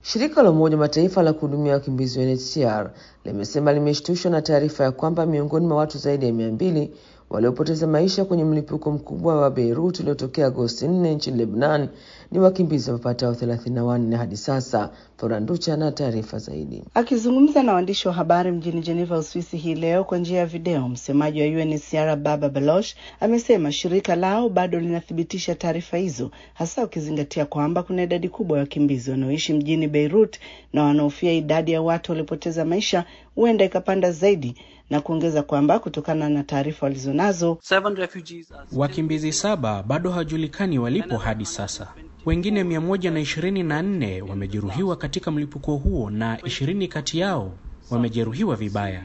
Shirika la Umoja wa Mataifa la kuhudumia wakimbizi UNHCR limesema limeshtushwa na taarifa ya kwamba miongoni mwa watu zaidi ya mia mbili waliopoteza maisha kwenye mlipuko mkubwa wa Beirut uliotokea Agosti 4 nchini Lebanon ni wakimbizi wapatao 34 hadi sasa. Foranducha na taarifa zaidi. Akizungumza na waandishi wa habari mjini Geneva, Uswisi hii leo kwa njia ya video, msemaji wa UNHCR Baba Baloch amesema shirika lao bado linathibitisha taarifa hizo, hasa ukizingatia kwamba kuna idadi kubwa ya wakimbizi wanaoishi mjini Beirut na wanaofia idadi ya watu waliopoteza maisha huenda ikapanda zaidi na kuongeza kwamba kutokana na taarifa walizonazo, wakimbizi saba bado hawajulikani walipo hadi sasa. Wengine mia moja na ishirini na nne wamejeruhiwa katika mlipuko huo na ishirini kati yao wamejeruhiwa vibaya.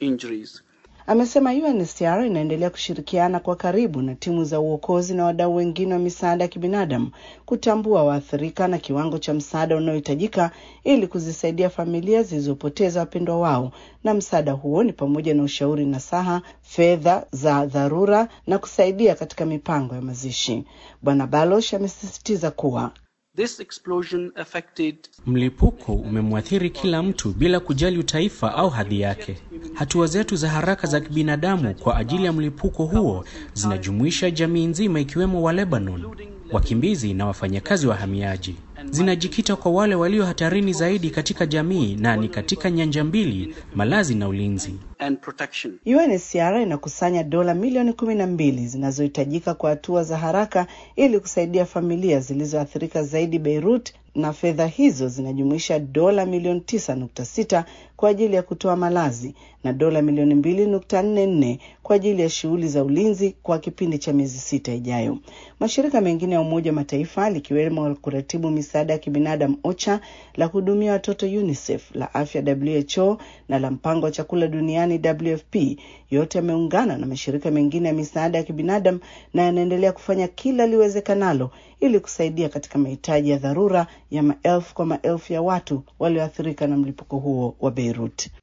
Amesema UNHCR inaendelea kushirikiana kwa karibu na timu za uokozi na wadau wengine wa misaada ya kibinadamu kutambua waathirika na kiwango cha msaada unaohitajika ili kuzisaidia familia zilizopoteza wapendwa wao, na msaada huo ni pamoja na ushauri nasaha, fedha za dharura na kusaidia katika mipango ya mazishi. Bwana Baloch amesisitiza kuwa This explosion affected... mlipuko umemwathiri kila mtu bila kujali utaifa au hadhi yake. Hatua zetu za haraka za kibinadamu kwa ajili ya mlipuko huo zinajumuisha jamii nzima, ikiwemo wa Lebanon, wakimbizi na wafanyakazi wahamiaji. Zinajikita kwa wale walio hatarini zaidi katika jamii na ni katika nyanja mbili, malazi na ulinzi. and protection. UNHCR inakusanya dola milioni kumi na mbili zinazohitajika kwa hatua za haraka ili kusaidia familia zilizoathirika zaidi Beirut, na fedha hizo zinajumuisha dola milioni tisa nukta sita kwa ajili ya kutoa malazi na dola milioni mbili nukta nne nne kwa ajili ya shughuli za ulinzi kwa kipindi cha miezi sita ijayo. Mashirika mengine ya Umoja wa Mataifa likiwemo la kuratibu misaada ya kibinadamu OCHA, la kuhudumia watoto UNICEF, la afya WHO na la mpango wa chakula duniani WFP yote yameungana na mashirika mengine ya misaada ya kibinadamu na yanaendelea kufanya kila liwezekanalo ili kusaidia katika mahitaji ya dharura ya maelfu kwa maelfu ya watu walioathirika na mlipuko huo wa Beirut.